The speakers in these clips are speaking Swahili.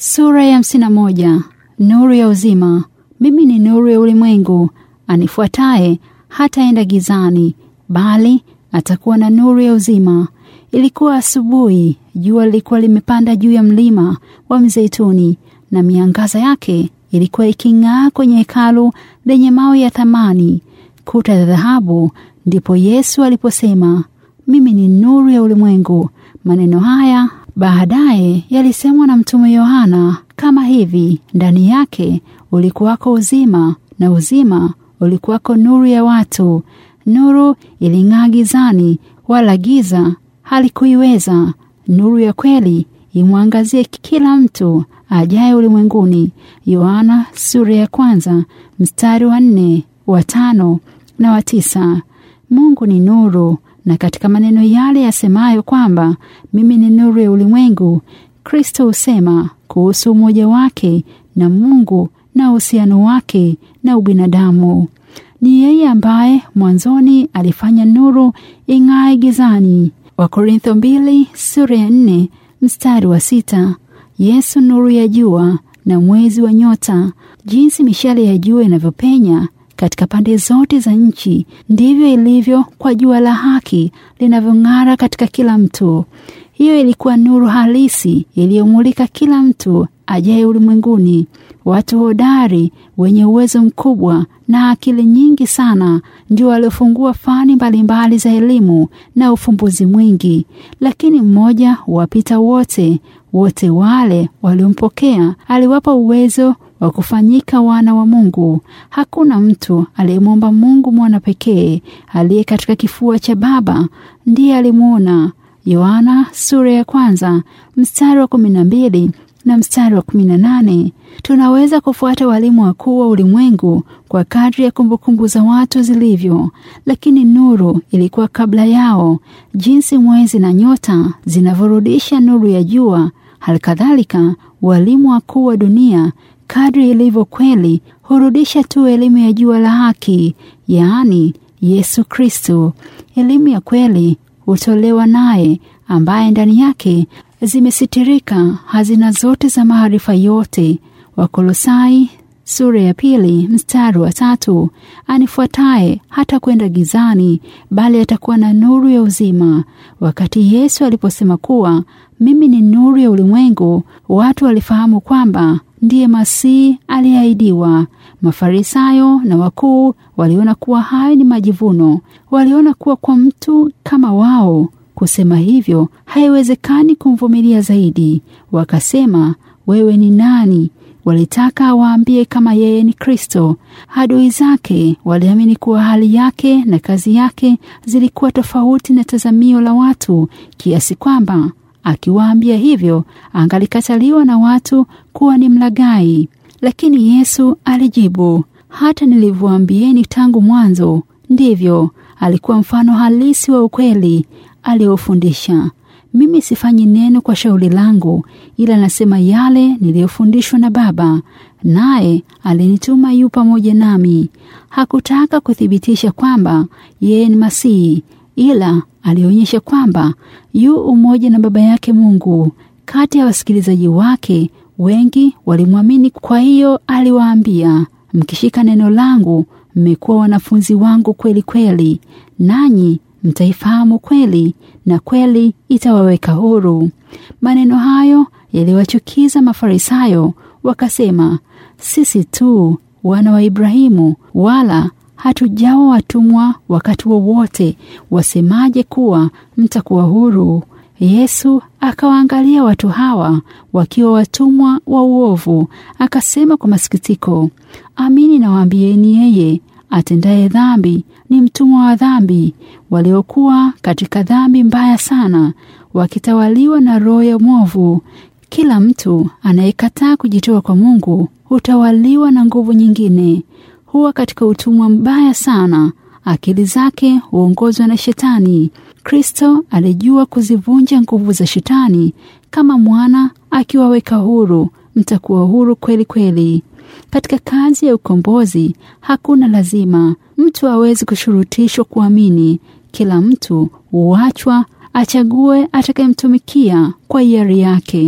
Sura ya hamsini na moja. Nuru ya uzima. Mimi ni nuru ya ulimwengu, anifuataye hataenda gizani, bali atakuwa na nuru ya uzima. Ilikuwa asubuhi, jua lilikuwa limepanda juu ya mlima wa Mzeituni, na miangaza yake ilikuwa iking'aa kwenye hekalu lenye mawe ya thamani, kuta za dhahabu. Ndipo Yesu aliposema, mimi ni nuru ya ulimwengu. Maneno haya baadaye yalisemwa na mtume Yohana kama hivi: ndani yake ulikuwako uzima, na uzima ulikuwako nuru ya watu. Nuru iling'aa gizani, wala giza halikuiweza. Nuru ya kweli imwangazie kila mtu ajaye ulimwenguni. Yohana sura ya kwanza mstari wa nne, wa tano na wa tisa. Mungu ni nuru na katika maneno yale yasemayo kwamba mimi ni nuru ya ulimwengu, Kristo husema kuhusu umoja wake na Mungu na uhusiano wake na ubinadamu. Ni yeye ambaye mwanzoni alifanya nuru ing'ae gizani. Wakorintho mbili sura ya nne mstari wa sita. Yesu nuru ya jua na mwezi wa nyota. Jinsi mishale ya jua inavyopenya katika pande zote za nchi, ndivyo ilivyo kwa jua la haki linavyong'ara katika kila mtu. Hiyo ilikuwa nuru halisi iliyomulika kila mtu ajaye ulimwenguni. Watu hodari wenye uwezo mkubwa na akili nyingi sana ndio waliofungua fani mbalimbali za elimu na ufumbuzi mwingi, lakini mmoja wapita wote. Wote wale waliompokea aliwapa uwezo wa kufanyika wana wa Mungu. Hakuna mtu aliyemwomba Mungu mwana pekee aliye katika kifua cha Baba, ndiye alimwona. Yohana sura ya kwanza mstari wa kumi na mbili na mstari wa kumi na nane. Tunaweza kufuata walimu wakuu wa ulimwengu kwa kadri ya kumbukumbu za watu zilivyo, lakini nuru ilikuwa kabla yao. Jinsi mwezi na nyota zinavyorudisha nuru ya jua, halikadhalika walimu wakuu wa dunia kadri ilivyo kweli hurudisha tu elimu ya jua la haki, yaani Yesu Kristo. Elimu ya kweli hutolewa naye, ambaye ndani yake zimesitirika hazina zote za maarifa yote. Wakolosai sura ya pili mstari wa tatu. Anifuataye hata kwenda gizani, bali atakuwa na nuru ya uzima. Wakati Yesu aliposema kuwa mimi ni nuru ya ulimwengu, watu walifahamu kwamba ndiye Masihi aliyeahidiwa. Mafarisayo na wakuu waliona kuwa hayo ni majivuno. Waliona kuwa kwa mtu kama wao kusema hivyo haiwezekani kumvumilia zaidi. Wakasema, wewe ni nani? Walitaka awaambie kama yeye ni Kristo. Adui zake waliamini kuwa hali yake na kazi yake zilikuwa tofauti na tazamio la watu, kiasi kwamba akiwaambia hivyo angalikataliwa na watu kuwa ni mlaghai. Lakini Yesu alijibu, hata nilivyoambieni tangu mwanzo, ndivyo. Alikuwa mfano halisi wa ukweli aliyofundisha. Mimi sifanyi neno kwa shauri langu, ila nasema yale niliyofundishwa na Baba, naye alinituma yu pamoja nami. Hakutaka kuthibitisha kwamba yeye ni Masihi, ila alionyesha kwamba yu umoja na Baba yake Mungu. Kati ya wasikilizaji wake wengi walimwamini. Kwa hiyo aliwaambia, mkishika neno langu mmekuwa wanafunzi wangu kweli kweli, nanyi mtaifahamu kweli na kweli itawaweka huru. Maneno hayo yaliwachukiza Mafarisayo, wakasema, sisi tu wana wa Ibrahimu, wala hatujawa watumwa wakati wowote, wasemaje kuwa mtakuwa huru? Yesu akawaangalia watu hawa wakiwa watumwa wa uovu, akasema kwa masikitiko, amini nawaambieni, yeye atendaye dhambi ni mtumwa wa dhambi. Waliokuwa katika dhambi mbaya sana, wakitawaliwa na roho ya mwovu. Kila mtu anayekataa kujitoa kwa Mungu hutawaliwa na nguvu nyingine, huwa katika utumwa mbaya sana. Akili zake huongozwa na Shetani. Kristo alijua kuzivunja nguvu za Shetani. Kama mwana akiwaweka huru, mtakuwa huru kweli kweli. Katika kazi ya ukombozi hakuna lazima mtu hawezi kushurutishwa kuamini. Kila mtu huachwa achague atakayemtumikia kwa hiari yake.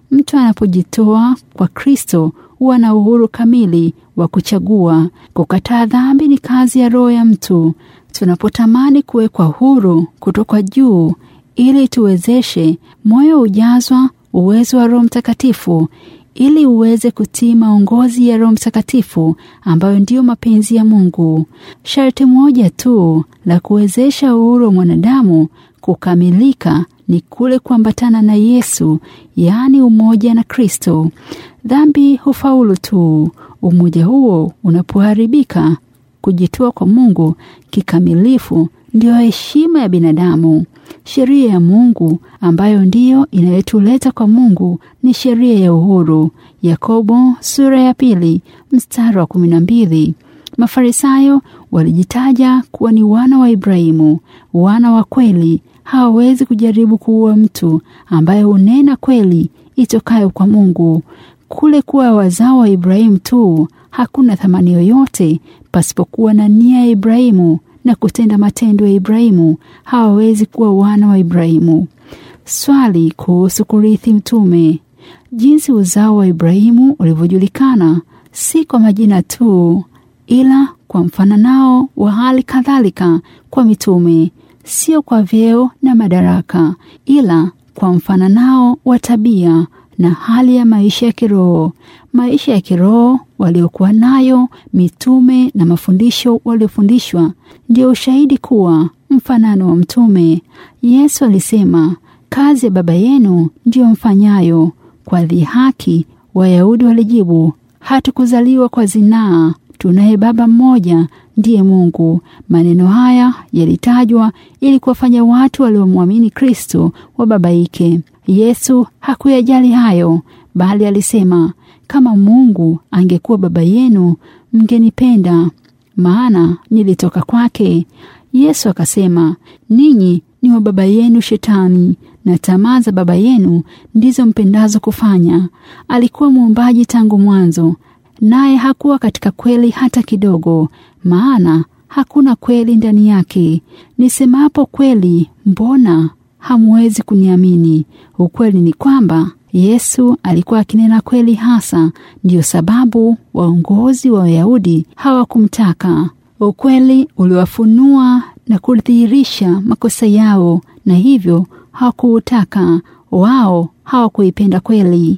Mtu anapojitoa kwa Kristo huwa na uhuru kamili wa kuchagua. Kukataa dhambi ni kazi ya roho ya mtu. Tunapotamani kuwekwa huru kutoka juu ili tuwezeshe, moyo hujazwa uwezo wa Roho Mtakatifu ili uweze kutii maongozi ya Roho Mtakatifu ambayo ndiyo mapenzi ya Mungu. Sharti moja tu la kuwezesha uhuru wa mwanadamu kukamilika ni kule kuambatana na Yesu, yaani umoja na Kristo. Dhambi hufaulu tu umoja huo unapoharibika. Kujitoa kwa Mungu kikamilifu ndiyo heshima ya binadamu. Sheria ya Mungu ambayo ndiyo inayotuleta kwa Mungu ni sheria ya uhuru. Yakobo sura ya pili mstari wa kumi na mbili. Mafarisayo walijitaja kuwa ni wana wa Ibrahimu, wana wa kweli. Hawawezi kujaribu kuua mtu ambaye hunena kweli itokayo kwa Mungu. Kule kuwa wazao wa Ibrahimu tu hakuna thamani yoyote pasipokuwa na nia ya Ibrahimu na kutenda matendo ya Ibrahimu, hawawezi kuwa wana wa Ibrahimu. Swali kuhusu kurithi mtume. Jinsi uzao wa Ibrahimu ulivyojulikana si kwa majina tu, ila kwa mfananao wa hali kadhalika kwa mitume, sio kwa vyeo na madaraka, ila kwa mfananao wa tabia na hali ya maisha ya kiroho. Maisha ya kiroho waliokuwa nayo mitume na mafundisho waliofundishwa ndio ushahidi kuwa mfanano wa mtume. Yesu alisema, kazi ya Baba yenu ndiyo mfanyayo. Kwa dhihaki, Wayahudi walijibu, hatukuzaliwa kwa zinaa, tunaye Baba mmoja, ndiye Mungu. Maneno haya yalitajwa ili kuwafanya watu waliomwamini Kristo wababaike. Yesu hakuyajali hayo, bali alisema, kama Mungu angekuwa baba yenu, mngenipenda, maana nilitoka kwake. Yesu akasema, ninyi ni wa baba yenu Shetani, na tamaa za baba yenu ndizo mpendazo kufanya. Alikuwa muumbaji tangu mwanzo, naye hakuwa katika kweli hata kidogo, maana hakuna kweli ndani yake. Nisemapo kweli, mbona hamwezi kuniamini? Ukweli ni kwamba Yesu alikuwa akinena kweli hasa. Ndiyo sababu waongozi wa Wayahudi hawakumtaka. Ukweli uliwafunua na kudhihirisha makosa yao, na hivyo hawakuutaka. Wao hawakuipenda kweli.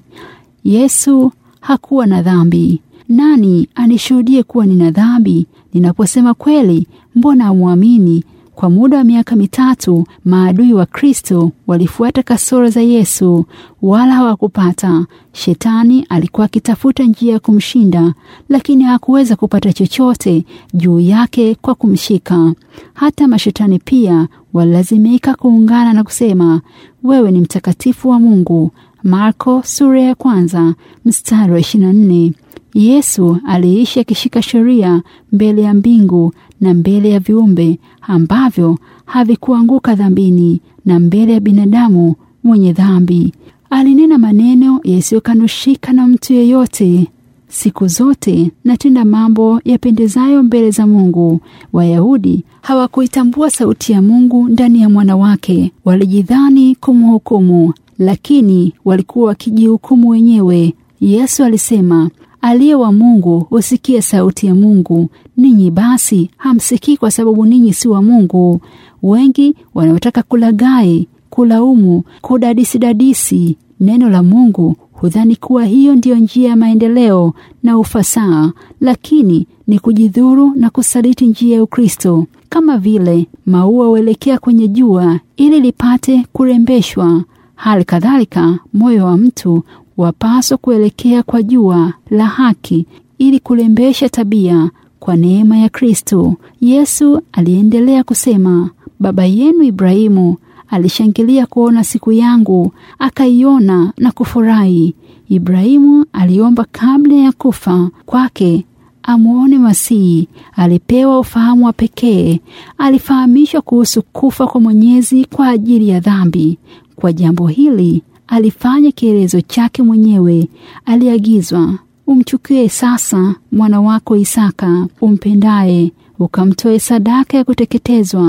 Yesu hakuwa na dhambi. Nani anishuhudie kuwa nina dhambi? Ninaposema kweli, mbona hamwamini? Kwa muda wa miaka mitatu maadui wa Kristo walifuata kasoro za Yesu, wala hawakupata. Shetani alikuwa akitafuta njia ya kumshinda, lakini hakuweza kupata chochote juu yake kwa kumshika. Hata mashetani pia walilazimika kuungana na kusema, wewe ni mtakatifu wa Mungu. Marko sura ya kwanza mstari wa 24. Yesu aliishi akishika sheria mbele ya mbingu na mbele ya viumbe ambavyo havikuanguka dhambini na mbele ya binadamu mwenye dhambi. Alinena maneno yasiyokanushika na mtu yeyote. Siku zote natenda mambo yapendezayo mbele za Mungu. Wayahudi hawakuitambua sauti ya Mungu ndani ya mwana wake, walijidhani kumhukumu, lakini walikuwa wakijihukumu wenyewe. Yesu alisema, aliye wa Mungu husikie sauti ya Mungu. Ninyi basi hamsikii kwa sababu ninyi si wa Mungu. Wengi wanaotaka kulaghai, kulaumu, kudadisidadisi neno la Mungu hudhani kuwa hiyo ndiyo njia ya maendeleo na ufasaha, lakini ni kujidhuru na kusaliti njia ya Ukristo. Kama vile maua huelekea kwenye jua ili lipate kurembeshwa, hali kadhalika moyo wa mtu wapaswa kuelekea kwa jua la haki ili kurembesha tabia kwa neema ya Kristo. Yesu aliendelea kusema, baba yenu Ibrahimu alishangilia kuona siku yangu, akaiona na kufurahi. Ibrahimu aliomba kabla ya kufa kwake amwone Masihi. Alipewa ufahamu wa pekee, alifahamishwa kuhusu kufa kwa Mwenyezi kwa ajili ya dhambi. Kwa jambo hili alifanya kielezo chake mwenyewe. Aliagizwa, umchukue sasa mwana wako Isaka umpendaye, ukamtoe sadaka ya kuteketezwa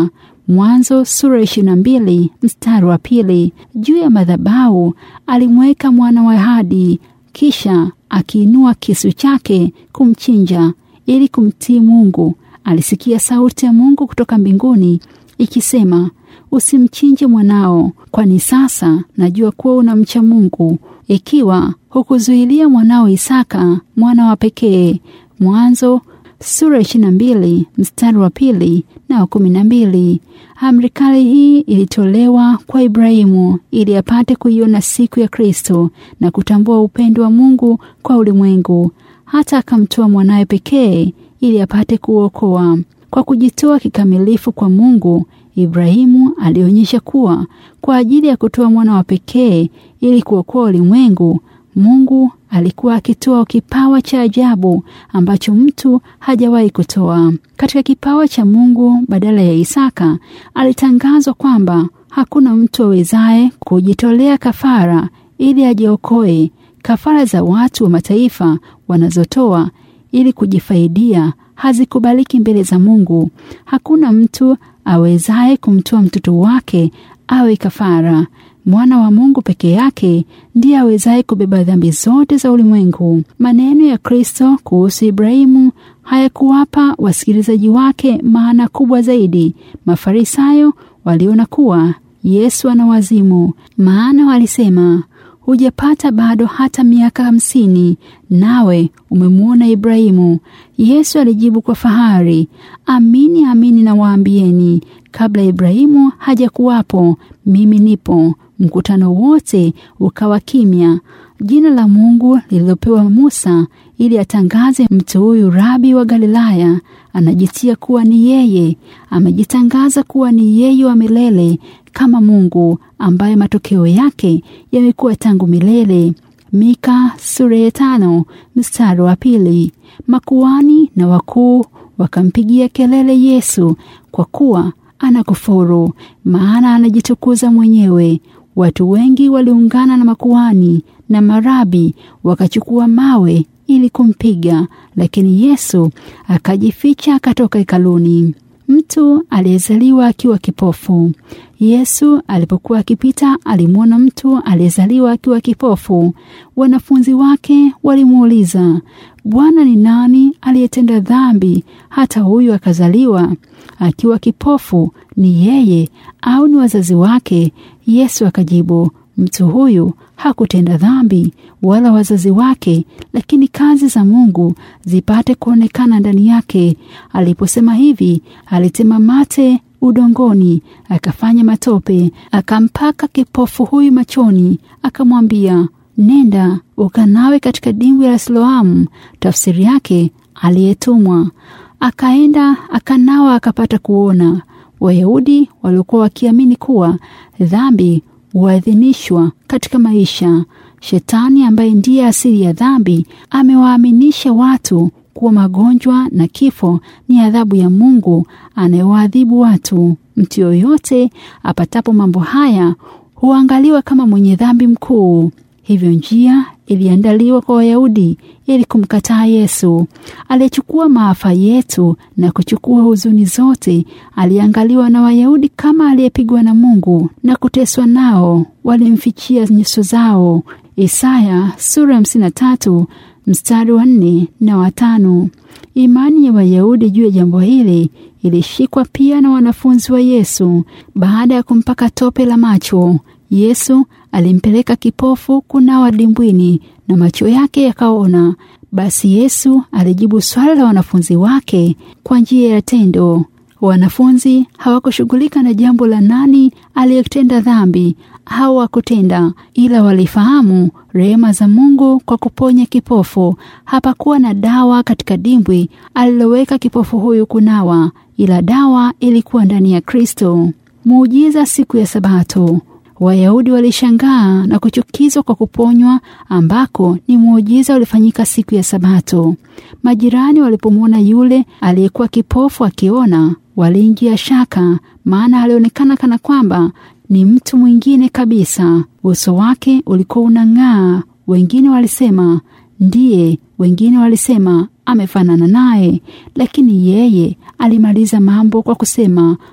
Mwanzo sura ishirini na mbili mstari wa pili. Juu ya madhabahu alimweka mwana wa ahadi, kisha akiinua kisu chake kumchinja ili kumtii Mungu. Alisikia sauti ya Mungu kutoka mbinguni ikisema, usimchinje mwanao, kwani sasa najua kuwa unamcha Mungu, ikiwa hukuzuilia mwanao Isaka mwana wa pekee. Mwanzo sura ishirini na mbili mstari wa pili na wa kumi na mbili. Amri kali hii ilitolewa kwa Ibrahimu ili apate kuiona siku ya Kristo na kutambua upendo wa Mungu kwa ulimwengu, hata akamtoa mwanawe pekee ili apate kuokoa. Kwa kujitoa kikamilifu kwa Mungu, Ibrahimu alionyesha kuwa kwa ajili ya kutoa mwana wa pekee ili kuokoa ulimwengu, Mungu alikuwa akitoa kipawa cha ajabu ambacho mtu hajawahi kutoa. Katika kipawa cha Mungu badala ya Isaka, alitangazwa kwamba hakuna mtu awezaye kujitolea kafara ili ajiokoe. Kafara za watu wa mataifa wanazotoa ili kujifaidia hazikubaliki mbele za Mungu. Hakuna mtu awezaye kumtoa mtoto wake awe kafara. Mwana wa Mungu peke yake ndiye awezaye kubeba dhambi zote za ulimwengu. Maneno ya Kristo kuhusu Ibrahimu hayakuwapa wasikilizaji wake maana kubwa zaidi. Mafarisayo waliona kuwa Yesu ana wazimu, maana walisema, hujapata bado hata miaka hamsini, nawe umemwona Ibrahimu. Yesu alijibu kwa fahari, amini amini nawaambieni, kabla Ibrahimu hajakuwapo mimi nipo. Mkutano wote ukawa kimya. Jina la Mungu lililopewa Musa ili atangaze mtu huyu rabi wa Galilaya anajitia kuwa ni yeye, amejitangaza kuwa ni yeye wa milele kama Mungu ambaye matokeo yake yamekuwa tangu milele. Mika sura ya tano mstari wa pili. Makuhani na wakuu wakampigia kelele Yesu kwa kuwa anakufuru, maana anajitukuza mwenyewe. Watu wengi waliungana na makuhani na marabi wakachukua mawe ili kumpiga, lakini Yesu akajificha akatoka hekaluni. Mtu aliyezaliwa akiwa kipofu. Yesu alipokuwa akipita alimwona mtu aliyezaliwa akiwa kipofu. Wanafunzi wake walimuuliza, Bwana, ni nani aliyetenda dhambi hata huyu akazaliwa akiwa kipofu? Ni yeye au ni wazazi wake? Yesu akajibu, mtu huyu hakutenda dhambi wala wazazi wake, lakini kazi za Mungu zipate kuonekana ndani yake. Aliposema hivi, alitema mate udongoni, akafanya matope, akampaka kipofu huyu machoni, akamwambia, nenda ukanawe katika dimbwi la Siloamu, tafsiri yake aliyetumwa. Akaenda akanawa, akapata kuona. Wayahudi waliokuwa wakiamini kuwa dhambi huadhinishwa katika maisha. Shetani ambaye ndiye asili ya dhambi amewaaminisha watu kuwa magonjwa na kifo ni adhabu ya Mungu anayewaadhibu watu. Mtu yoyote apatapo mambo haya huangaliwa kama mwenye dhambi mkuu. Hivyo njia iliandaliwa kwa Wayahudi ili kumkataa Yesu aliyechukua maafa yetu na kuchukua huzuni zote. Aliangaliwa na Wayahudi kama aliyepigwa na Mungu na kuteswa nao, walimfichia nyuso zao. Isaya sura hamsini na tatu mstari wa nne na watano. Imani ya Wayahudi juu ya jambo hili ilishikwa pia na wanafunzi wa Yesu. Baada ya kumpaka tope la macho, Yesu alimpeleka kipofu kunawa dimbwini na macho yake yakaona. Basi Yesu alijibu swali la wanafunzi wake kwa njia ya tendo. Wanafunzi hawakushughulika na jambo la nani aliyetenda dhambi au hakutenda, ila walifahamu rehema za Mungu kwa kuponya kipofu. Hapakuwa na dawa katika dimbwi aliloweka kipofu huyu kunawa, ila dawa ilikuwa ndani ya Kristo. Muujiza siku ya Sabato. Wayahudi walishangaa na kuchukizwa kwa kuponywa ambako ni muujiza ulifanyika siku ya Sabato. Majirani walipomwona yule aliyekuwa kipofu akiona, waliingia shaka, maana alionekana kana kwamba ni mtu mwingine kabisa. Uso wake ulikuwa unang'aa. Wengine walisema ndiye, wengine walisema amefanana naye, lakini yeye alimaliza mambo kwa kusema,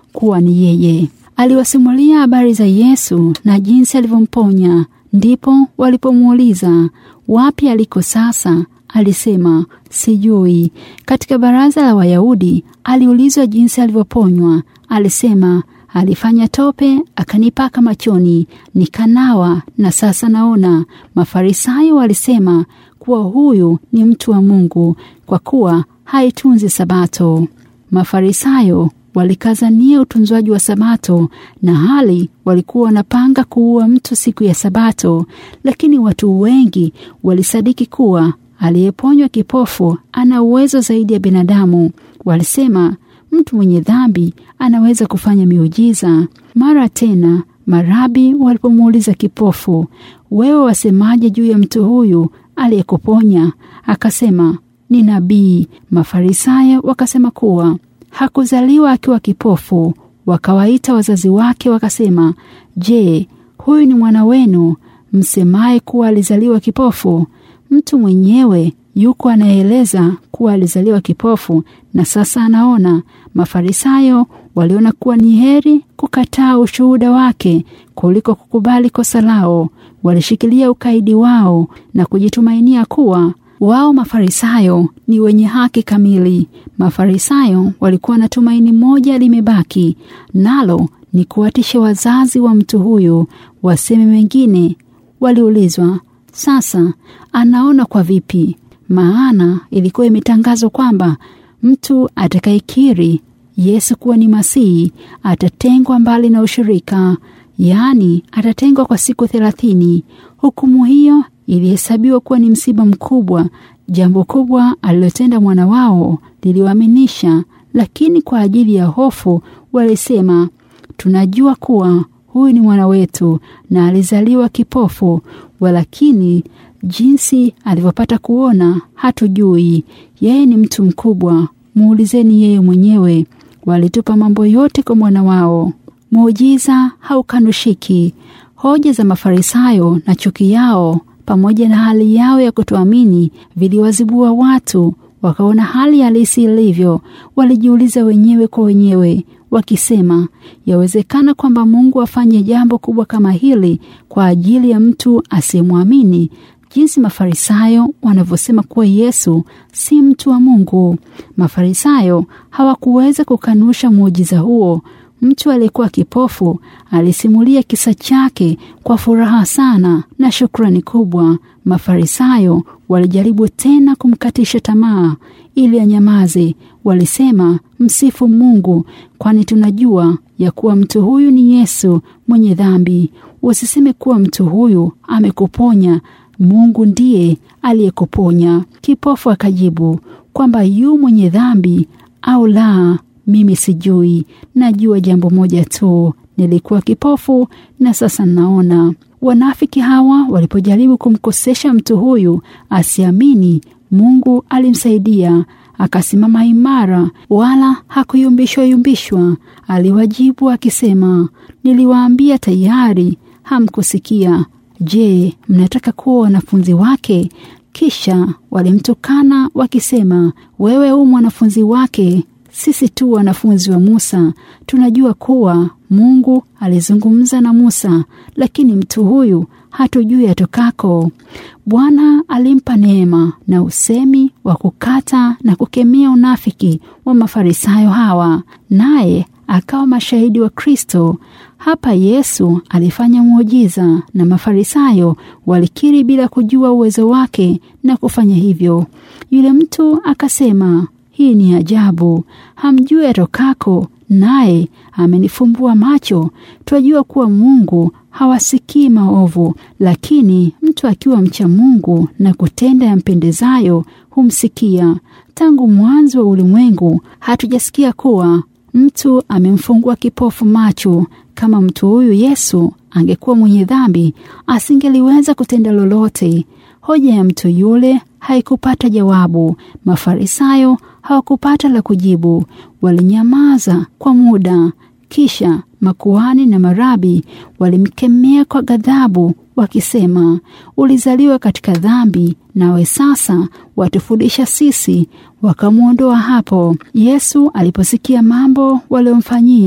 kuwa ni yeye. Aliwasimulia habari za Yesu na jinsi alivyomponya. Ndipo walipomuuliza wapi aliko sasa, alisema sijui. Katika baraza la Wayahudi aliulizwa jinsi alivyoponywa, alisema alifanya tope akanipaka machoni, nikanawa na sasa naona. Mafarisayo walisema kuwa huyu ni mtu wa Mungu kwa kuwa haitunzi Sabato. Mafarisayo walikazania utunzwaji wa Sabato na hali walikuwa wanapanga kuua mtu siku ya Sabato, lakini watu wengi walisadiki kuwa aliyeponywa kipofu ana uwezo zaidi ya binadamu. Walisema mtu mwenye dhambi anaweza kufanya miujiza. Mara tena marabi walipomuuliza kipofu, wewe wasemaje juu ya mtu huyu aliyekuponya? Akasema ni nabii. Mafarisayo wakasema kuwa hakuzaliwa akiwa kipofu. Wakawaita wazazi wake wakasema, je, huyu ni mwana wenu msemaye kuwa alizaliwa kipofu? Mtu mwenyewe yuko anaeleza kuwa alizaliwa kipofu na sasa anaona. Mafarisayo waliona kuwa ni heri kukataa ushuhuda wake kuliko kukubali kosa lao. Walishikilia ukaidi wao na kujitumainia kuwa wao Mafarisayo ni wenye haki kamili. Mafarisayo walikuwa na tumaini moja limebaki, nalo ni kuwatisha wazazi wa mtu huyu waseme mengine. Waliulizwa, sasa anaona kwa vipi? Maana ilikuwa imetangazwa kwamba mtu atakayekiri Yesu kuwa ni Masihi atatengwa mbali na ushirika, yaani atatengwa kwa siku thelathini. Hukumu hiyo ilihesabiwa kuwa ni msiba mkubwa. Jambo kubwa alilotenda mwana wao liliwaaminisha, lakini kwa ajili ya hofu walisema, tunajua kuwa huyu ni mwana wetu na alizaliwa kipofu, walakini jinsi alivyopata kuona hatujui. Yeye ni mtu mkubwa, muulizeni yeye mwenyewe. Walitupa mambo yote kwa mwana wao. Muujiza haukanushiki. Hoja za Mafarisayo na chuki yao pamoja na hali yao ya kutoamini viliwazibua watu, wakaona hali halisi ilivyo. Walijiuliza wenyewe kwa wenyewe wakisema, yawezekana kwamba Mungu afanye jambo kubwa kama hili kwa ajili ya mtu asiyemwamini? Jinsi Mafarisayo wanavyosema kuwa Yesu si mtu wa Mungu. Mafarisayo hawakuweza kukanusha muujiza huo. Mtu aliyekuwa kipofu alisimulia kisa chake kwa furaha sana na shukrani kubwa. Mafarisayo walijaribu tena kumkatisha tamaa ili anyamaze. Walisema, msifu Mungu, kwani tunajua ya kuwa mtu huyu ni Yesu mwenye dhambi. Usiseme kuwa mtu huyu amekuponya, Mungu ndiye aliyekuponya. Kipofu akajibu kwamba yu mwenye dhambi au la, mimi sijui. Najua jambo moja tu, nilikuwa kipofu na sasa naona. Wanafiki hawa walipojaribu kumkosesha mtu huyu asiamini, Mungu alimsaidia akasimama imara, wala hakuyumbishwa yumbishwa. Aliwajibu akisema, niliwaambia tayari, hamkusikia. Je, mnataka kuwa wanafunzi wake? Kisha walimtukana wakisema, wewe u mwanafunzi wake, sisi tu wanafunzi wa Musa. Tunajua kuwa Mungu alizungumza na Musa, lakini mtu huyu hatujui atokako. Bwana alimpa neema na usemi wa kukata na kukemea unafiki wa Mafarisayo hawa, naye akawa mashahidi wa Kristo. Hapa Yesu alifanya muujiza na Mafarisayo walikiri bila kujua uwezo wake na kufanya hivyo. Yule mtu akasema, hii ni ajabu, hamjui atokako, naye amenifumbua macho. Twajua kuwa Mungu hawasikii maovu, lakini mtu akiwa mcha Mungu na kutenda yampendezayo humsikia. Tangu mwanzo wa ulimwengu hatujasikia kuwa mtu amemfungua kipofu macho. Kama mtu huyu Yesu angekuwa mwenye dhambi, asingeliweza kutenda lolote. Hoja ya mtu yule haikupata jawabu. Mafarisayo hawakupata la kujibu, walinyamaza kwa muda. Kisha makuhani na marabi walimkemea kwa ghadhabu, wakisema, ulizaliwa katika dhambi, nawe sasa watufundisha sisi. Wakamwondoa hapo. Yesu aliposikia mambo waliomfanyia,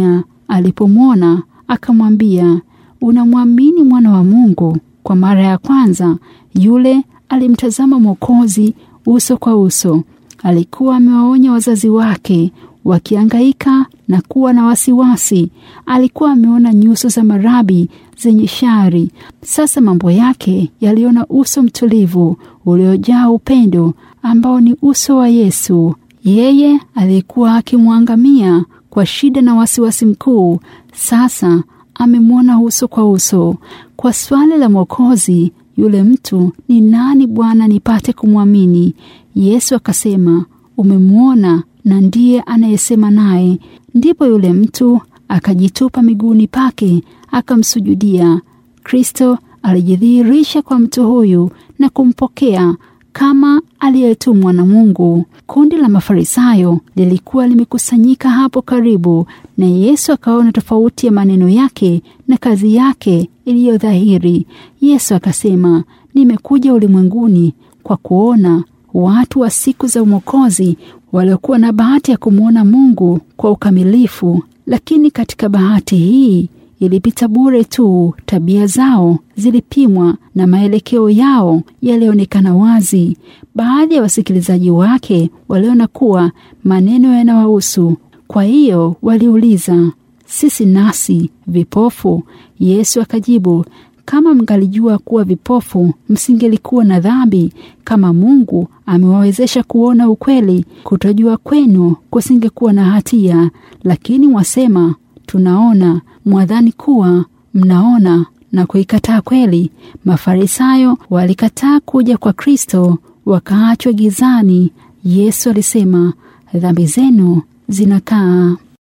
alipomwona akamwambia, unamwamini mwana wa Mungu? Kwa mara ya kwanza yule alimtazama Mwokozi uso kwa uso. Alikuwa amewaonya wazazi wake wakiangaika na kuwa na wasiwasi. Alikuwa ameona nyuso za marabi zenye shari. Sasa mambo yake yaliona uso mtulivu uliojaa upendo ambao ni uso wa Yesu. Yeye alikuwa akimwangamia kwa shida na wasiwasi mkuu, sasa amemwona uso kwa uso. Kwa swali la Mwokozi, yule mtu ni nani Bwana, nipate kumwamini? Yesu akasema, umemwona na ndiye anayesema naye. Ndipo yule mtu akajitupa miguuni pake akamsujudia. Kristo alijidhihirisha kwa mtu huyu na kumpokea kama aliyetumwa na Mungu. Kundi la Mafarisayo lilikuwa limekusanyika hapo karibu, na Yesu akaona tofauti ya maneno yake na kazi yake iliyo dhahiri. Yesu akasema, nimekuja ulimwenguni kwa kuona watu wa siku za Mwokozi waliokuwa na bahati ya kumwona Mungu kwa ukamilifu, lakini katika bahati hii ilipita bure tu. Tabia zao zilipimwa na maelekeo yao yalionekana wazi. Baadhi ya wasikilizaji wake waliona kuwa maneno yanawahusu, kwa hiyo waliuliza, sisi nasi vipofu? Yesu akajibu, kama mngalijua kuwa vipofu msingelikuwa na dhambi. Kama Mungu amewawezesha kuona ukweli, kutojua kwenu kusingekuwa na hatia. Lakini wasema tunaona, mwadhani kuwa mnaona na kuikataa kweli. Mafarisayo walikataa kuja kwa Kristo, wakaachwa gizani. Yesu alisema, dhambi zenu zinakaa